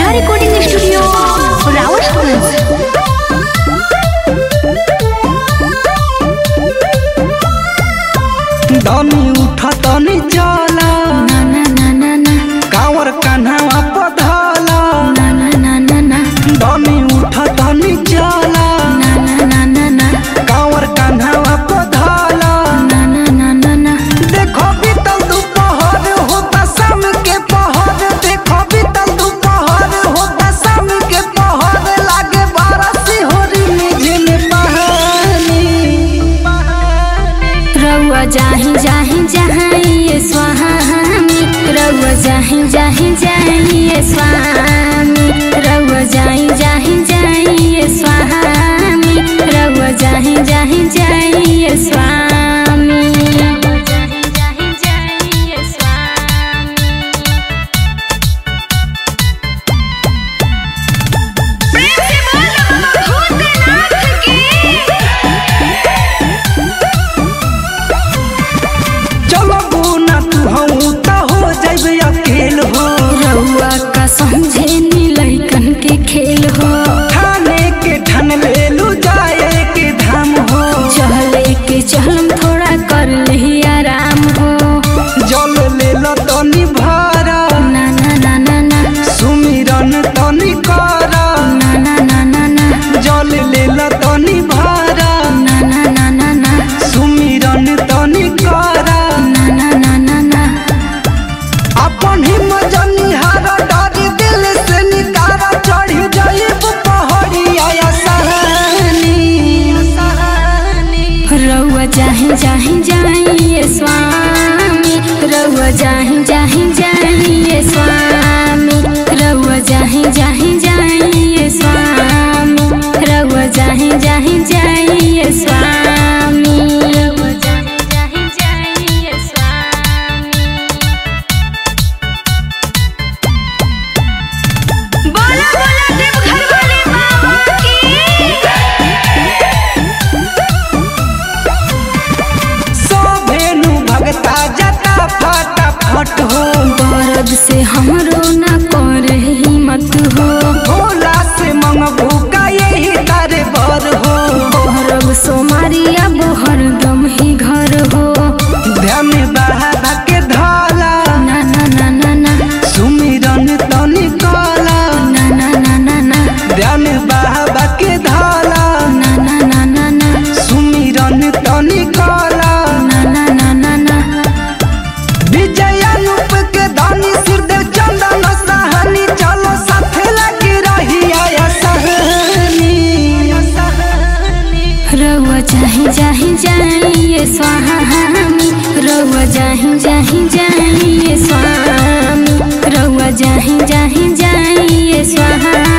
Neha recording studio Rawatganj दनी उठ तनी चला ना ना ना ना ना कावर कान्हा पधला ना ना ना ना ना दनी उठ तनी चला ना ना ना ना कावर कान्हा पधला ना ना ना ना ना देखो बीतल दोपहर होता शाम के पहर देखो बीतल दोपहर होता शाम के पहर लागे बारस होरी में झिम पहानी रउआ जाही जाही जाही ये स्वामी रउआ जाही जाही जाही ये स्वामी रउआ जाही जाही जाही ये स्वामी रउआ जाही जाही जाही ये स्वामी रउआ जाही जाही जाही ये स्वामी प्रेम से बोलो भूतनाथ की चलो बुना तू हूँ तो हो जाइबे अकेल हो रउआ का समझे नी लइकन के खेल हो खाने के ठन ले लू जाए के धाम हो चले के चलम थोड़ा कर ले आराम हो जल ले लो तनी भरा ना ना ना ना ना सुमिरन तनी करा ना ना ना ना ना जल ले लो तनी भरा ना ना ना ना ना सुमिरन तनी करा ना ना ना ना ना अपन हिम्मत निहारा डारी दिल से निकारा चढ़ी जाइब पहाड़िया सहानी रउआ जाही जाही जाही ये स्वामी रउआ जाही जाही जाही ये स्वामी रउआ जाही जाही जाही ये स्वामी रउआ जाही जाही जाही ये स्वामी रउआ जाही जाही जाही ये स्वामी बोला बोला देवघर वाले बाबा की सोभेनु भगता जता फटा फट हो दर्द से हमरो ना कर हिम्मत हो भोला से मंगबू का यही तारे बर हो भरब सोमारी अब हरदम ही घर हो ध्यान बाबा के धाला ना ना ना ना ना सुमिरन तनी काला ना ना ना ना ना ध्यान बाबा के धाला ना ना ना ना ना सुमिरन तनी काला ना ना ना ना ना विजय अनुप के दानी सुरदेव चंदन सहानी चलो साथे लगी रही आया सहनी रउआ जाही जाही जाही ये स्वामी रउआ जाही जाही जाही ये स्वामी रउआ जाही जाही जाही ये स्वामी